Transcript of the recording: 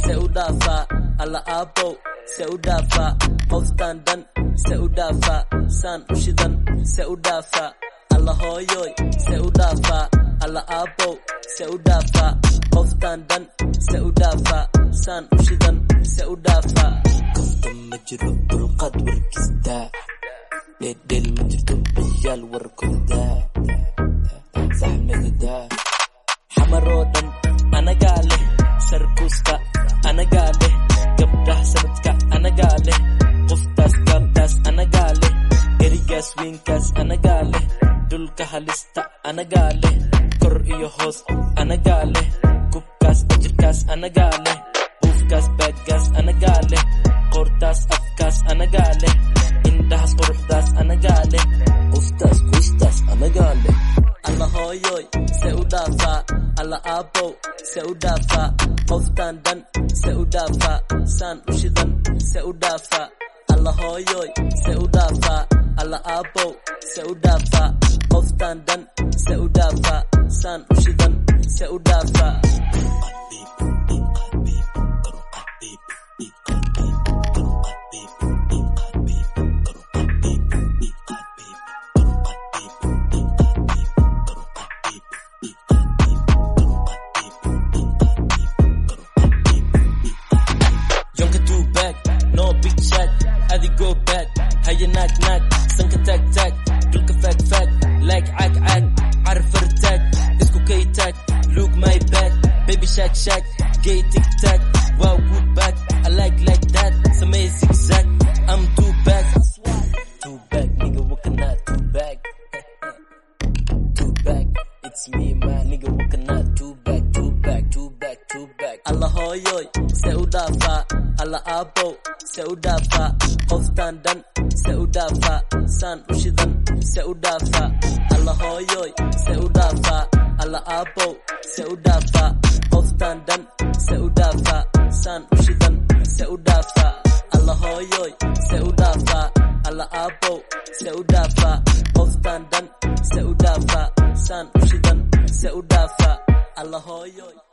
se u dhaafaa alla aabow se u dhaafaa qoftaan dhan se u dhaafaa saan u shidan se u dhaafaa alla hooyoy se u dhaafaa alla aabow se u dhaafaa qoftaan dhan se u dhaafaa saan u shidan se u dhaafaa kafta ma jiro dulqaad warkistaa dheeldheel ma jirto ciyaal warkodaa saxmadadaa xamaroo dhan anagaa leh sarkuusta anagaa leh gabdhaha sanadka anagaa leh qoftaas gaabtaas anagaa leh erigaas weynkaas anagaa leh dhulka halista anagaa leh kor iyo hoos anagaa leh kubkaas ajirkaas anagaa leh buufkaas baaggaas anagaa leh qoortaas afkaas anagaa leh indhahaas quruxdaas anagaa leh qoftaas qoystaas anagaa leh alla hooyoy se u dhaafaa alla aabow se u dhaafaa qoftaan dhan se u dhaafaa saan u shidan se u dhaafaa alla hooyoy se u dhaafaa alla aabow se u dhaafaa qoftaan dhan se u dhaafaa saan u shidan se u dhaafaa Jonka two back, no big chat, adi go back, haya naag naag, sanka taag taag, dhulka faag faag, like caag caag, carfar taag, isku kay taag, look my back, baby shack shack, gay tic tac, wow good back, I like like that, samay zigzag, I'm too back, two back nigga walking out two back two back it's me my nigga walking out two back two back two back two back alla hooyoy se u dhaafaa alla aabow se u dhaafaa qoftaan dhan se u dhaafaa saan u shidan se u dhaafaa alla hooyoy se u dhaafaa alla aabow se u dhaafaa qoftaan dhan se u dhaafaa saan u shidan se u dhaafaa alla hooyoy se u dhaafaa alla aabow se u dhaafaa qoftaan dhan se u dhaafaa saan u shidan se u dhaafaa alla hooyoy